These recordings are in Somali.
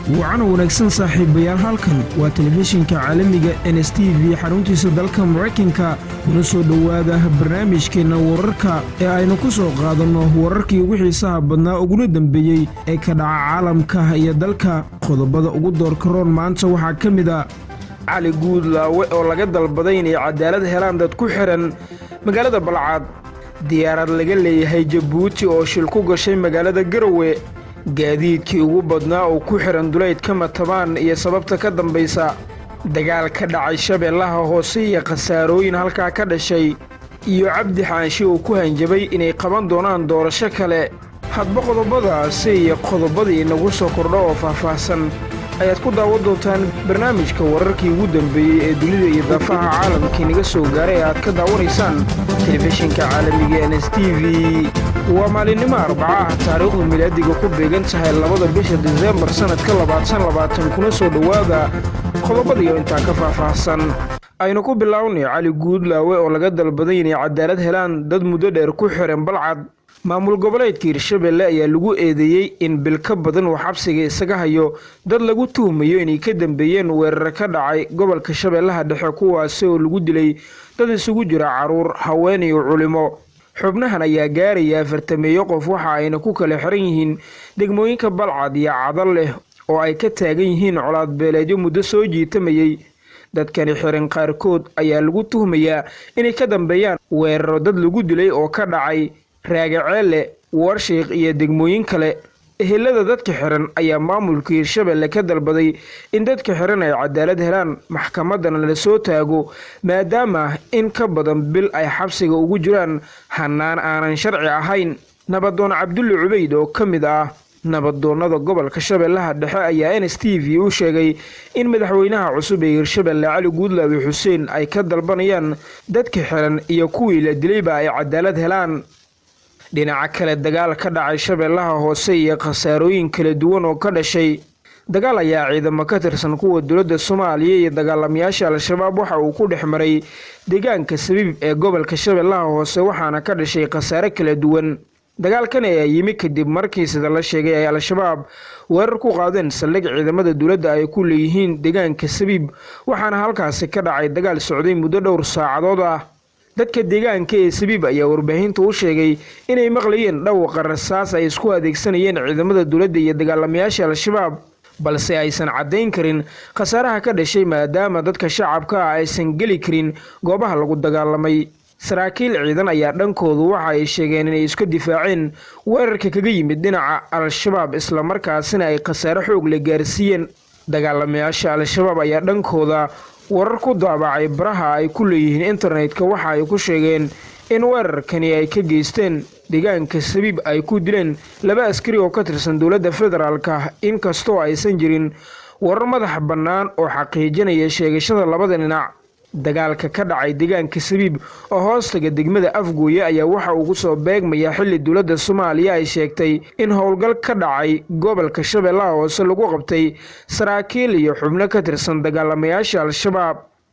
wacan wanaagsan saaxiibayaal halkan waa telefishinka caalamiga n s t v xaruntiisa dalka maraykanka kuna soo dhowaada barnaamijkeenna wararka ee aynu ku soo qaadanno wararkii ugu xiisaha badnaa uguna dembeeyey ee ka dhaca caalamka iyo dalka qodobada ugu doorka roon maanta waxaa ka mid a cali guudlaawe oo laga dalbaday inay cadaalad helaan dad ku xihan magaalada balcad diyaarad laga leeyahay jabuuti oo shil ku gashay magaalada garowe gaadiidkii ugu badnaa oo ku xihan duleydka matabaan iyo sababta ka dambaysa dagaal ka dhacay shabeellaha hoose iyo khasaarooyin halkaa ka dhashay iyo cabdi xaanshi oo ku hanjabay inay qaban doonaan doorasho kale hadba qodobadaasi iyo qodobadii inagu soo kordho oo faahfaahsan ayaad ku daawan doontaan barnaamijka wararkii ugu dambeeyey ee dunida iyo daafaha caalamkii naga soo gaaray ee aad ka daawanaysaan telefishinka caalamiga n s t v waa maalinimo arbacaah taariikhdu milaadiga ku beegan tahay labada bisha diseembar sannadka labaatan labaatan kuna soo dhowaada qodobadiyo intaa ka faahfaahsan aynu ku bilownay cali guudlaawe oo laga dalbaday inay cadaalad helaan dad muddo dheer ku xihan balcad maamul goboleedka hirshabelle ayaa lagu eedeeyey in bil ka badan uu xabsiga isaga hayo dad lagu tuhmayo inay ka dambeeyeen weerar ka dhacay gobolka shabeellaha dhexe kuwaasi oo lagu dilay dad isugu jira caruur haween iyo culimo xubnahan ayaa gaaraya afartameeyo qof waxa ayna ku kala xiran yihiin degmooyinka balcad iyo cadal leh oo ay ka taagan yihiin colaad beeleedyo muddo soo jiitamayey dadkani xiran qaarkood ayaa lagu tuhmayaa inay ka dambeeyaan weeraro dad lagu dilay oo ka dhacay raagaceelle warshiikh iyo degmooyin kale ehelada dadka xiran ayaa maamulka hirshabelle ka dalbaday in dadka xiran ay cadaalad helaan maxkamadana la soo taago maadaama in ka badan bil ay xabsiga ugu jiraan hanaan aanan sharci ahayn nabadoon cabdulle cubeyd oo ka mid ah nabadoonnada gobolka shabeellaha dhexe ayaa n s t v u sheegay in madaxweynaha cusub ee hirshabelle cali guudlaawe xuseen ay ka dalbanayaan dadka xiran iyo kuwii la dilayba ay cadaalad helaan dhinaca kale dagaal ka dhacay shabeellaha hoose iyo khasaarooyin kala duwan oo ka dhashay dagaal ayaa ciidamo ka tirsan kuwa dowladda soomaaliya iyo dagaalamayaasha al-shabaab waxa uu ku dhex maray deegaanka sabiib ee gobolka shabeellaha hoose waxaana ka dhashay khasaare kala duwan dagaalkan ayaa yimi kadib markii sida la sheegay ay al-shabaab weerar ku qaadeen saldhig ciidamada dowladda ay ku leeyihiin deegaanka sabiib waxaana halkaasi ka dhacay dagaal socday muddo dhowr saacadood ah dadka deegaanka ee sabiib ayaa warbaahinta u sheegay inay maqlayeen dhawaqa rasaas ay isku adeegsanayeen ciidamada dowladda iyo dagaalamayaasha al-shabaab balse aysan caddayn karin khasaaraha ka dhashay maadaama dadka shacabka ah aysan geli karin goobaha lagu dagaalamay saraakiil ciidan ayaa dhankoodu waxa ay sheegeen inay iska difaaceen weerarka kaga yimid dhinaca al-shabaab islamarkaasina ay khasaare xoog la gaarsiiyeen dagaalamayaasha al-shabaab ayaa dhankooda warar ku daabacay baraha ay ku leeyihiin internetka waxa ay ku sheegeen in weerarkani ay ka geysteen deegaanka sabiib ay ku dileen laba askari oo ka tirsan dowladda federaalka inkastoo aysan jirin warar madax bannaan oo xaqiijinaya sheegashada labada dhinac dagaalka ka dhacay deegaanka sabiib oo hoostaga degmada afgooye ayaa waxa uu kusoo beegmaya xilli dowladda soomaaliya ay sheegtay in howlgal ka dhacay gobolka shabeellaha hoose lagu qabtay saraakiil iyo xubno ka tirsan dagaalamayaasha al-shabaab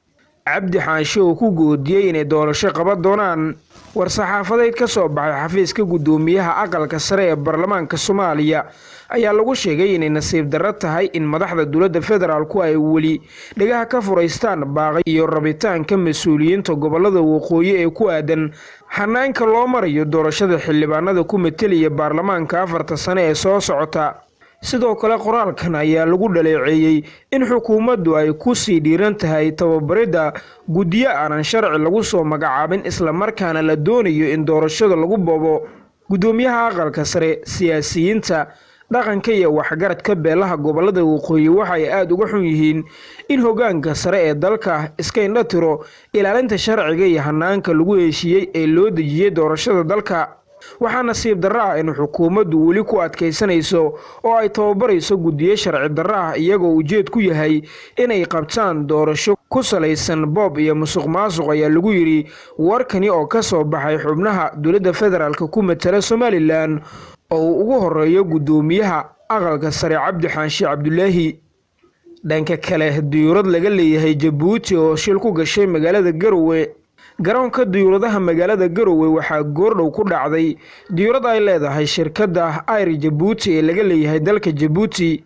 cabdi xaanshe oo ku goodiyey inay doorasho qaban doonaan war-saxaafadeed ka soo baxay xafiiska guddoomiyaha aqalka sare ee baarlamaanka soomaaliya ayaa lagu sheegay inay nasiib darro tahay in madaxda dowladda federaalku ay weli dhagaha ka furaystaan baaqay iyo rabitaanka mas-uuliyiinta gobolada waqooyi ee ku aadan hanaanka loo marayo doorashada xildhibaanada ku matelaya baarlamaanka afarta sane ee soo socota sidoo kale qoraalkan ayaa lagu dhaleeceeyey in xukuumaddu ay ku sii dhiiran tahay tababaridda guddiyo aanan sharci lagu soo magacaabin islamarkaana la doonayo in doorashada lagu boobo guddoomiyaha aqalka sare siyaasiyiinta dhaqanka iyo waxgaradka beelaha gobolada waqooyi waxay aada uga xun yihiin in hoggaanka sare ee dalka iska indha tiro ilaalinta sharciga iyo hanaanka lagu heshiiyey ee loo dejiyey doorashada dalka waxaa nasiib darro ah in xukuumaddu weli ku adkaysanayso oo ay tababarayso guddiyo sharci darro ah iyagoo ujeed ku yahay inay qabtaan doorasho ku salaysan boob iyo musuq maasuq ayaa lagu yidhi warkani oo ka soo baxay xubnaha dowladda federaalk ku matala somalilan oo uu ugu horeeyo guddoomiyaha aqalka sare cabdi xaashi cabdulaahi dhanka kale diyuurad laga leeyahay jabuuti oo shil ku gashay magaalada garowe garoonka diyuuradaha magaalada garowe waxaa goordhow ku dhacday diyuurad ay leedahay shirkadda ayr jabuuti ee laga leeyahay dalka jabuuti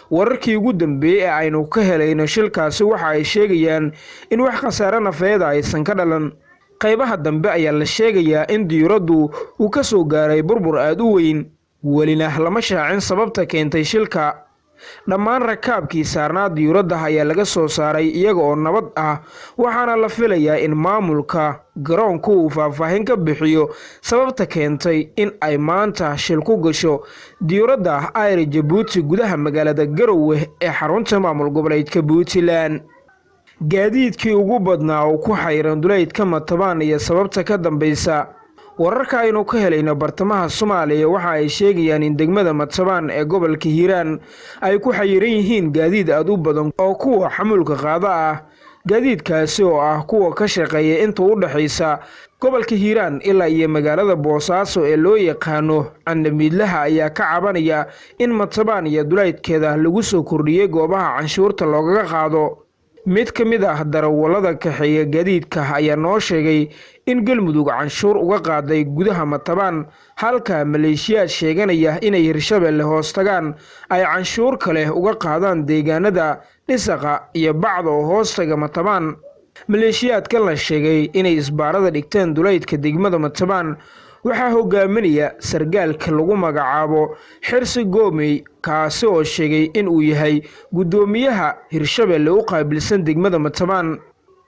wararkii ugu dambeeyey ee aynu ka helayno shilkaasi waxa ay sheegayaan in wax khasaare nafeeda aysan ka dhalan qaybaha dambe ayaa la sheegayaa in diyuuraddu uu ka soo gaaray burbur aada u weyn welina lama shaacin sababta keentay shilka dhammaan rakaabkii saarnaa diyuuradda ayaa laga soo saaray iyaga oo nabad ah waxaana la filayaa in maamulka garoonku uu faahfaahin ka bixiyo sababta keentay in ay maanta shil ku gasho diyuuradda ayr jabuuti gudaha magaalada garowe ee xarunta maamul goboleedka puntland gaadiidkii ugu badnaa oo ku xayran duleydka matabaan iyo sababta ka dambaysa wararka aynu ka helayno bartamaha soomaaliya waxa ay sheegayaan in degmada matabaan ee gobolka hiiraan ay ku xayiran yihiin gaadiid aada u badan oo kuwa xamuulka qaada ah gaadiidkaasi oo ah kuwa ka shaqeeya inta u dhexaysa gobolka hiiraan ilaa iyo magaalada boosaaso ee loo yaqaano candamiidlaha ayaa ka cabanaya in matabaan iyo duleydkeeda lagu soo kordhiyey goobaha canshuurta loogaga qaado mid ka mid ah darawallada kaxeeya gaadiidka ayaa noo sheegay in galmudug canshuur uga qaaday gudaha matabaan halka maleeshiyaad sheeganaya inay hirshabelle hoos tagaan ay canshuur kale uga qaadaan deegaanada dhisaqa iyo bacda oo hoostaga matabaan maleeshiyaadkan la sheegay inay isbaarada dhigteen duleydka degmada matabaan waxaa hogaaminaya sargaalka lagu magacaabo xirsi goomey kaasi oo sheegay in uu yahay guddoomiyaha hirshabelle u qaabilsan degmada matabaan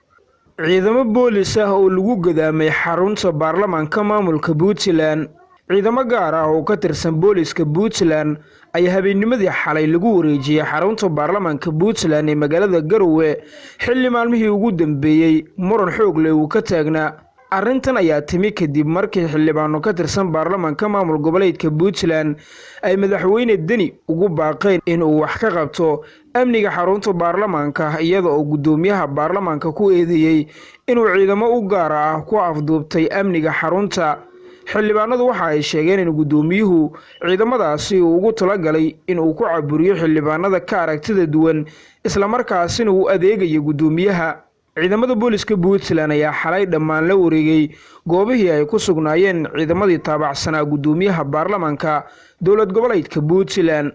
ciidamo boolis ah oo lagu gadaamay xarunta baarlamaanka maamulka puntland ciidamo gaar ah oo ka tirsan booliska puntland ayaa habeennimadii xalay lagu wareejiyey xarunta baarlamaanka puntland ee magaalada garowe xilli maalmihii ugu dambeeyey muran xoog leh uu ka taagnaa arrintan ayaa timi kadib markii xildhibaano ka tirsan baarlamaanka maamul goboleedka puntland ay madaxweyne deni ugu baaqeen inuu wax ka qabto amniga xarunta baarlamaanka iyada oo guddoomiyaha baarlamaanka ku eedeeyey inuu ciidamo u gaara ah ku afduubtay amniga xarunta xildhibaanadu waxa ay sheegeen in guddoomiyuhu ciidamadaasi uu ugu talagalay inuu ku caburiyo xildhibaanada ka aragtida duwan islamarkaasina uu adeegayo guddoomiyaha ciidamada booliska puntland ayaa xalay dhammaan la wareegay goobihii ay ku sugnaayeen ciidamadii taabacsanaa guddoomiyaha baarlamaanka dowlad goboleedka puntland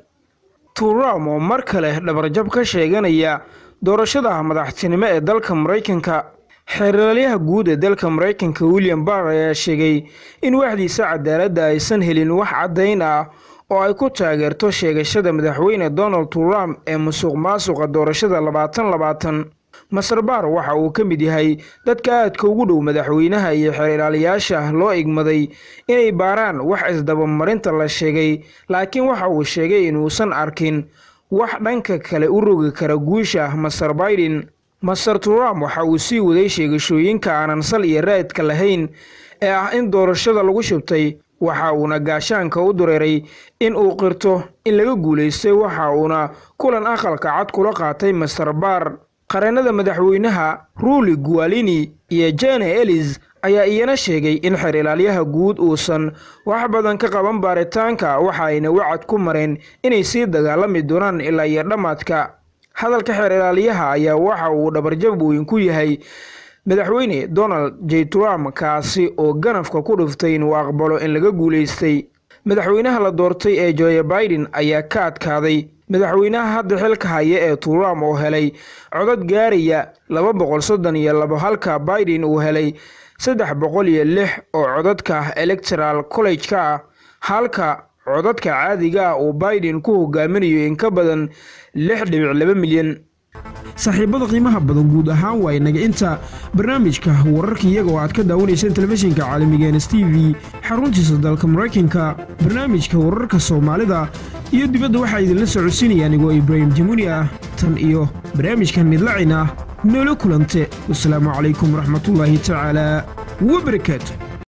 turam oo mar kale dhabarjab ka sheeganaya doorashada madaxtinimo ee dalka maraykanka xeeralyaha guud ee dalka maraykanka william barr ayaa sheegay in waxdiisa cadaaladda aysan helin wax caddayn ah oo ay ku taageerto sheegashada madaxweyne donald trump ee musuq maasuqa doorashada labaatan labaatan maser baar waxa uu ka mid yahay dadka aadka ugu dhow madaxweynaha iyo xeerilaalayaasha loo igmaday inay baaraan wax isdabamarinta la sheegay laakiin waxa uu sheegay inuusan arkin wax dhanka kale u rogi kara guusha maser baiden master trump waxa uu sii waday sheegashooyinka aanan sal iyo raadka lahayn ee ah in doorashada lagu shubtay waxa uuna gaashaanka u dureeray in uu qirto in laga guulaystay waxa uuna kulan aqalka cad kula qaatay master baar qareennada madaxweynaha ruuli gualini iyo jene elis ayaa iyana sheegay in xeer ilaalyaha guud uusan wax badan ka qaban baaritaanka waxa ayna wacad ku mareen inay sii dagaalami doonaan ilaa iyo dhammaadka hadalka xeer ilaaliyaha ayaa waxa uu dhabarjab weyn ku yahay madaxweyne donald j trump kaasi oo ganafka ku dhiftay inuu aqbalo in laga guulaystay madaxweynaha la doortay ee joe biden ayaa ka adkaaday madaxweynaha hadda xilka haya ee trump oo helay codad gaaraya laba boqol soddon iyo labo halka biden uu helay saddex boqol iyo lix oo codadka electoral college-ka ah halka codadka caadiga ah uu biden ku hogaaminayo in ka badan lix dhibic laba milyan saaxiibada qiimaha badan guud ahaan waa inaga inta barnaamijka wararka iyaga oo aad ka daawanayseen telefishinka caalamiga ns t v xaruntiisa dalka maraykanka barnaamijka wararka soomaalida iyo dibadda waxaa idinla socodsiinaya anigoo ibraahim jamuuni ah tan iyo barnaamijkan midlacin ah noola kulante wasalaamu calaykum waraxmatullaahi tacaala wabarakaatu